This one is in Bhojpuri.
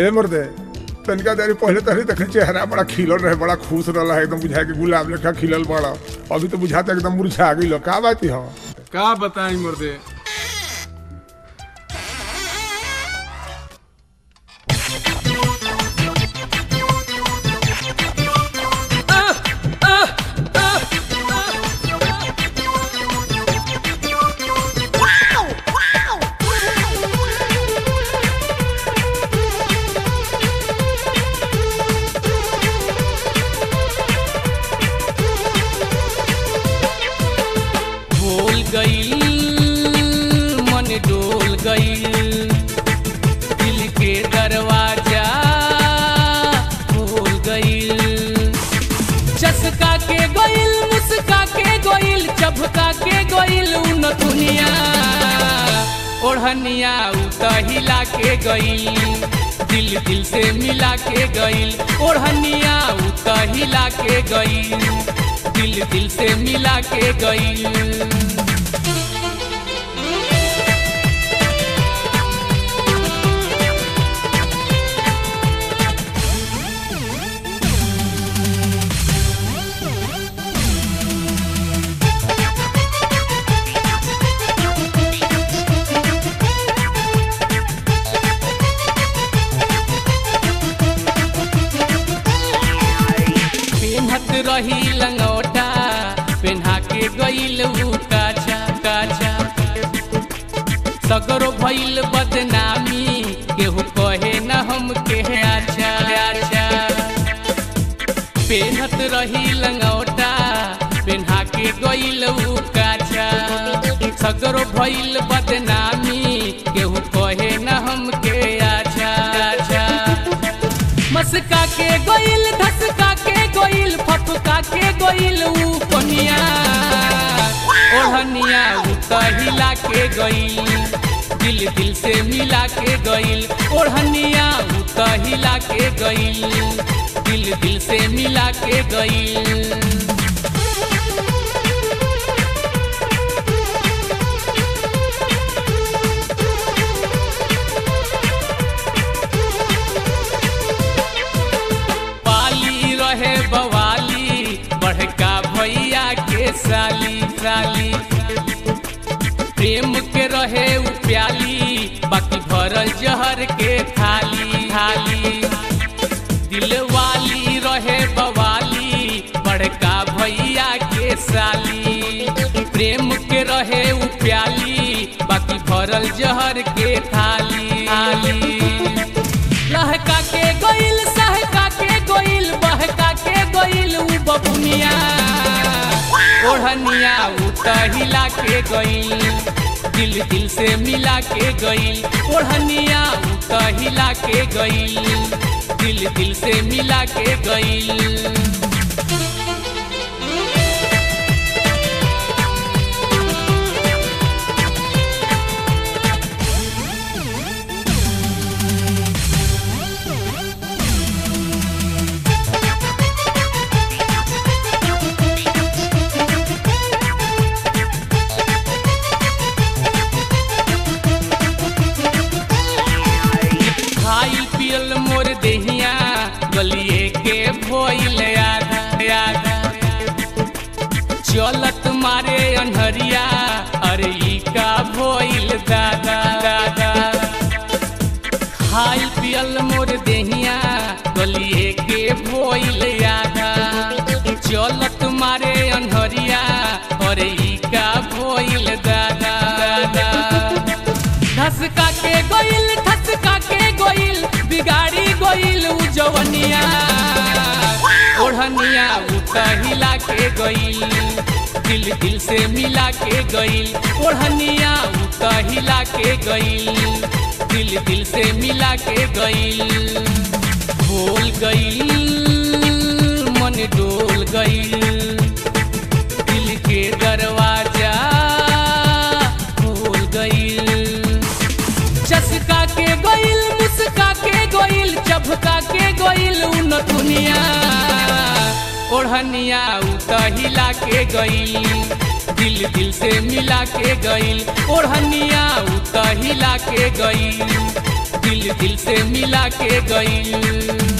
ए मर्दे तनिका देरी पहले तरी देखे चेहरा बड़ा खिलल रहे बड़ा खुश रहा एकदम बुझाए कि गुलाब लेखा खिलल बड़ा अभी तो बुझाता एकदम मुरझा गई का बात हो का बताई मर्दे भूल गईल मन डोल गईल दिल के दरवाजा भूल गईल चसका के गईल मुस्का के गईल चभका के गईल उन दुनिया ओढ़निया उतहिला के गईल दिल दिल से मिला के गईल ओढ़निया उतहिला के गईल दिल दिल से मिला के गईल पेन्हत रही लंगोटा पेन्हा के गईल उ काछा काछा सगरो भइल बदनामी केहू कहे न हम के अच्छा अच्छा पेन्हत रही लंगोटा पेन्हा के गईल उ काछा सगरो भइल बदनामी केहू कहे न हम के अच्छा अच्छा मस्का के गोइल धसका के गोइल फपका के गोइल ऊ कोनिया ओढ़निया ऊ कहिला के गइल दिल दिल से मिला के गइल ओढ़निया ऊ कहिला के गइल दिल दिल से मिला के गइल पाली रहे बवाली बड़का भैया के साली साली प्रेम के रहे उ प्याली बाकी भरल जहर के थाली थाली दिल वाली रहे बवाली बड़का भैया के साली प्रेम के रहे उ प्याली बाकी भरल जहर के थाली थाली लहका के गोइल सहका के गोइल बहका के गोइल उ बबुनिया ओढ़निया उ तहिला के गइल दिल दिल से मिला के गइल ओढ़निया उ तहिला के गइल दिल दिल से मिला के गइल खाइल पियल मोर देहिया गलिए के भोइल आधा आधा चलत मारे अनहरिया अरे ई का भोइल दादा दादा खाइल पियल मोर देहिया गलिए के भोइल आधा चलत मारे अनहरिया अरे ई का भोइल दादा दादा धसका के गोइल धसका के गोइल बिगाड़ी गोइल उ जवनिया ओढ़निया उ कहिला के गइल दिल दिल से मिला के गइल ओढ़निया उ कहिला के गइल दिल दिल से मिला के गइल भूल गइल मन डोल गइल दिल के दरवाजा खोल गइल चसका के गइल मुस्का के गइल चभका के गइल उन दुनिया ओढ़निया उतहिला के गइल दिल दिल से मिला के गइल ओढ़निया उतहिला के गइल दिल दिल दिल से मिला के गईल